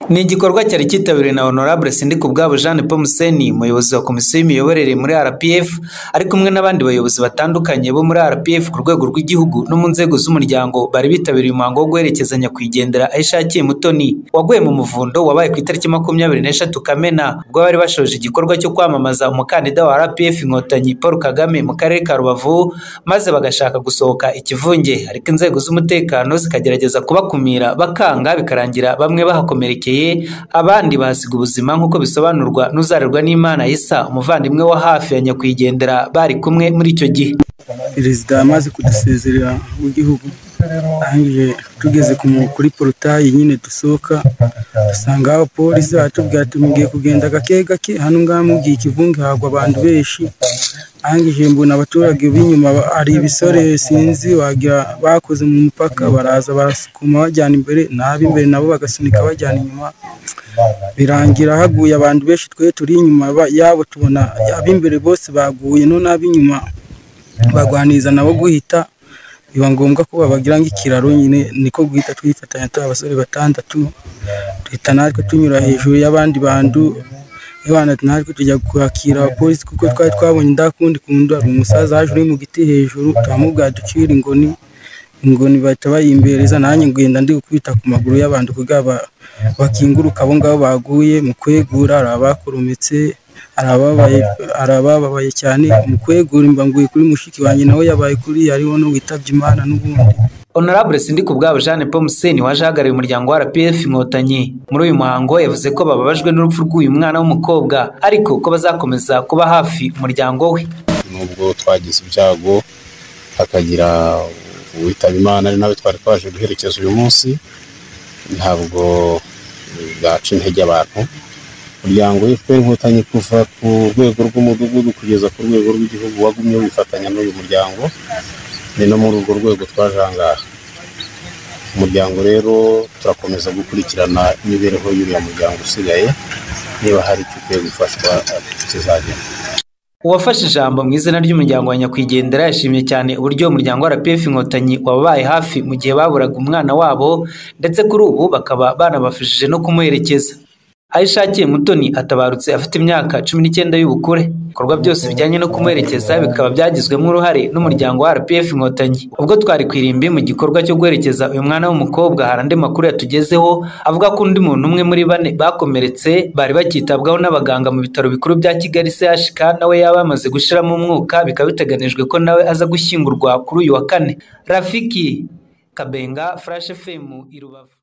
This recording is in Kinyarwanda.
Ni igikorwa cyari cyitabiriwe na Honorable Sindikubwabo Jean Paul Museni umuyobozi wa komisiyo y'imiyoborere muri RPF ari kumwe n'abandi bayobozi batandukanye bo muri RPF ku rwego rw'igihugu no mu nzego z'umuryango bari bitabiriye umuhango wo guherekeza nyakwigendera aho ishakiye Mutoni waguye mu muvundo wabaye ku itariki makumyabiri n'eshatu Kamena ubwo bari bashoje igikorwa cyo kwamamaza umukandida wa RPF Inkotanyi Paul Kagame mu karere ka Rubavu maze bagashaka gusohoka ikivunge ariko inzego z'umutekano zikagerageza kubakumira bakanga bikarangira bamwe bahakomerekeye abandi bahasiga ubuzima nk'uko bisobanurwa n'uzarerwa n'imana isa umuvandimwe wa hafi ya nyakwigendera bari kumwe muri icyo gihe perezida amaze kudusezerera w'igihugu arangije tugeze kuri porotayi nyine dusohoka dusanga abapolisi baratubwira ati mugiye kugenda gake gake hano ngaha mugiye ikivunge hagwa abantu benshi arangije mbona abaturage b'inyuma hari ibisore sinzi wagira bakoze mu mupaka baraza barasukuma bajyana imbere n'ab'imbere nabo bagasunika bajyana inyuma birangira haguye abantu benshi twe turi inyuma yabo tubona ab'imbere bose baguye none ab'inyuma bagwaniriza nabo guhita biba ngombwa ko babagira nk'ikiraro nyine niko guhita twifatanya turi abasore batandatu duhita natwe tunyura hejuru y'abandi bantu abana natwe tujya kwakira abapolisi kuko twari twabonye ndakundi kunda hari umusaza haje uri mu giti hejuru turamubwira ducira ingoni ingoni bahita bayimbereza nanjye ngenda ndi kwita ku maguru y'abantu kugira bakinguruka abo ngabo baguye mu kwegura hari abakorometse hari abababaye cyane mu kwegura imbanguye kuri mushiki wanjye nawe yabaye kuri hariho n'uwitabye imana n'ubundi Honorable Sindikubwabo Jean Paul Museni waje ahagarariye umuryango wa RPF Inkotanyi muri uyu muhango yavuze ko bababajwe n'urupfu rw'uyu mwana w'umukobwa ariko ko bazakomeza kuba hafi umuryango we nubwo twagize ibyago hakagira uwitaba imana ari nawe twari twaje guherekeza uyu munsi ntabwo bwaca intege abantu umuryango FPR Inkotanyi kuva ku rwego rw'umudugudu kugeza ku rwego rw'igihugu wagumye wifatanya n'uyu muryango ni no muri urwo rwego twaje aha ngaha umuryango rero turakomeza gukurikirana imibereho y'uriya muryango usigaye niba hari icyo ukwiye gufashwa kizagenda uwafashe ijambo mu izina ry'umuryango wa nyakwigendera yashimye cyane uburyo umuryango wa rpf inkotanyi wababaye hafi mu gihe baburaga umwana wabo ndetse kuri ubu bakaba banabafashije no kumuherekeza aho ishakiye mutoni atabarutse afite imyaka cumi n'icyenda y'ubukure ibikorwa byose bijyanye no kumuherekeza bikaba byagizwemo uruhare n'umuryango wa rpf inkotanyi ubwo twari ku irimbi mu gikorwa cyo guherekeza uyu mwana w'umukobwa hari andi makuru yatugezeho avuga ko undi muntu umwe muri bane bakomeretse bari bakitabwaho n'abaganga mu bitaro bikuru bya kigali chk nawe yaba yamaze gushiramo umwuka bikaba biteganijwe ko nawe aza gushyingurwa kuri uyu wa kane rafiki kabenga flash fm i rubavu